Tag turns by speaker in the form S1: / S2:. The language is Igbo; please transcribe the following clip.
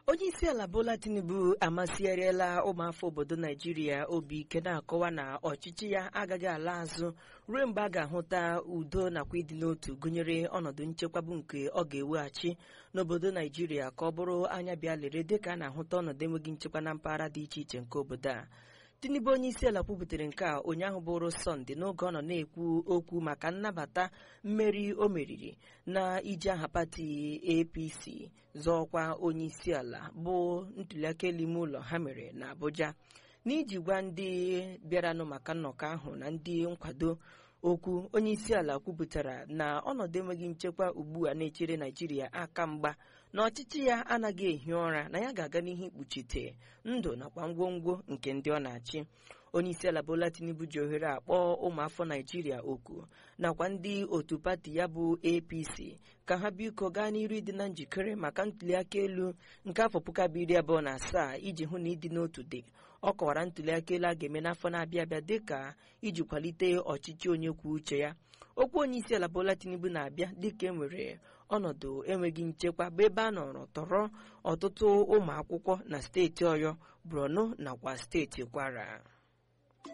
S1: onye isi ala bola tinubu amasịgharịala ụmụafọ obodo naijiria obi ike na-akọwa na ọchịchị ya agaghị ala azụ ruo mgbe a ga-ahụta udo nakwa ịdị n'otu gụnyere ọnọdụ nchekwabu nke ọ ga-eweghachi n'obodo naijiria ka ọ bụrụ anya bịa lere dịka a na-ahụta ọnọdụ enweghị nchekwa na mpaghara dị iche iche nke obodo a tinubu onye isi ala kwubutere nke a ụnyaahụ bụrụ sọnde n'oge ọ nọ na-ekwu okwu maka nnabata mmeri o meriri na iji aha pati apc zọọkwa onye isi ala bụ ntuliaka elu ime ụlọ ha mere na abuja n'iji gwa ndị bịaranụ maka nnọkọ ahụ na ndị nkwado okwu onye isi ala kwupụtara na ọnọdụ enweghị nchekwa ugbu a na-echere naijiria aka mgba na ọchịchị ya anaghị ehi ụra na ya ga-aga n'ihu ikpuchite ndụ nakwa ngwongwo nke ndị ọ na-achị onye isi ala bola tinubu ji ohere akpọọ ụmụafọ naijiria oku nakwa ndị otu pati ya bụ apc ka ha biko gaa n'iru ịdị na njikere maka ntuliaka elu nke afọ puku abụọ iri abụọ na asaa iji hụ na ịdị n'otu dị ọ kọwara ntuliaka elu a ga-eme n'afọ na-abịa abịa dịka iji kwalite ọchịchị onye kwuo uche ya okwu onye isi ala bola tinubu na-abịa dịka e nwere ọnọdụ enweghị nchekwa bụ ebe a nọrọ tọrọ ọtụtụ ụmụ akwụkwọ na steeti ọyọ borno nakwa steeti kwara